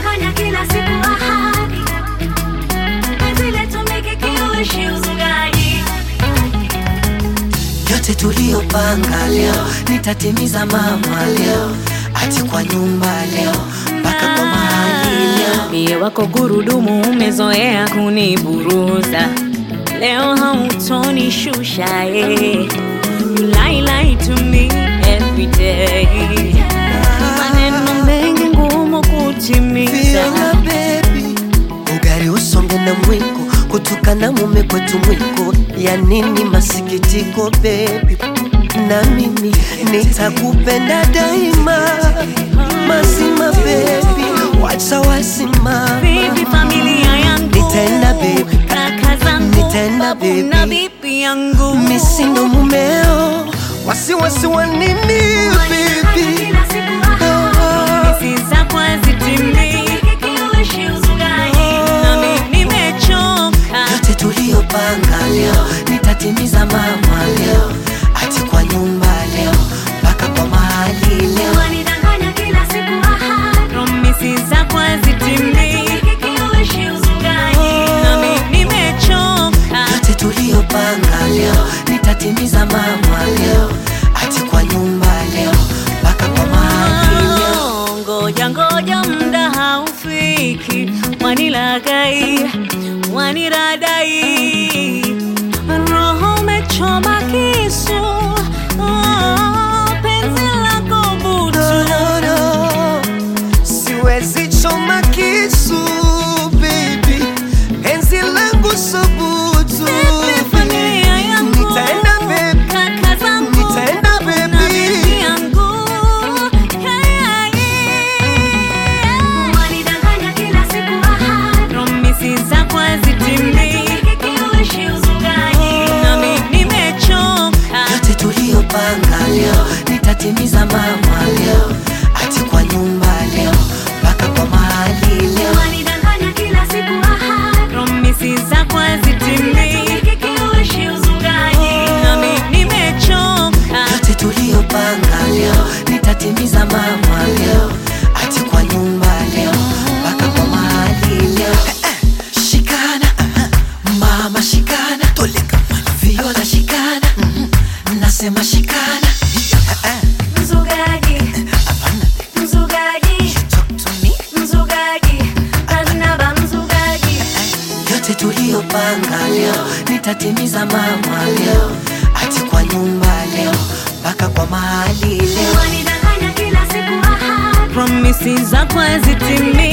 wanidanganya kila siku ahadi penzi letu mikikiuishi uzugaji yote tuliyopanga leo nitatimiza mama leo ati kwa nyumba leo mpaka kwa mahali leo Mie wako gurudumu umezoea kuniburuza, leo hautonishusha eh. You lie lie to me every day, maneno mengi ngumu kutimiza. Fiona baby ugari usonge na mwiko kutukana mume kwetu mwiko ya nini masikitiko baby na mimi nitakupenda daima mazima baby wacha wasima Vipi familia yangu, Nitaenda baby. kaka zangu, Nitaenda babu baby. na bibi yangu, misindo mumeo wasiwasi wa nini wanidanganya baby kila siku ahadi si zako hazitimii, mikikiuishi uzugaji nami nimechoka. yote tuliyopanga leo nitatimiza mama leo ati kwa nyumba leo mpaka kwa mahali leo wanidanganya kila siku ahadi Promisi zako hazitimii, mikikiuishi uzugaji nami nimechoka. yote tuliyopanga leo nitatimiza mama leo ati kwa nyumba leo mpaka kwa mahali leo Oh, Ngoja ngoja, mda haufiki, wanilagai waniradai, roho umechoma kisu, oh, penzi lako butu No, no, no. siwezi choma kisu baby penzi langu subutu familia yangu, nitaenda baby kaka zangu, Nitaenda, babu na baby. bibi yangu. Yeah, yeah. wanidanganya kila siku ahadi Promisi zako hazitimii, mikikiuishi uzugaji nami nimechoka. yote tuliyopanga leo nitatimiza mama leo ati kwa nyumba leo mpaka kwa mahali leo wanidanganya kila siku ahadi Promisi zako hazitimii, mikikiuishi uzugaji nami nimechoka. yote tuliyopanga leo nitatimiza mama leo ati kwa nyumba leo mpaka kwa mahali leo shikana aha. mama shikana toleka viola shikana mhm. nasema shikana mzugaji mzugaji mzugaji aznaba mzugaji yote tuliyopanga leo nitatimiza mama leo ati kwa nyumba leo mpaka kwa mahali leo wanidanganya kila siku ahadi Promisi zako hazitimii,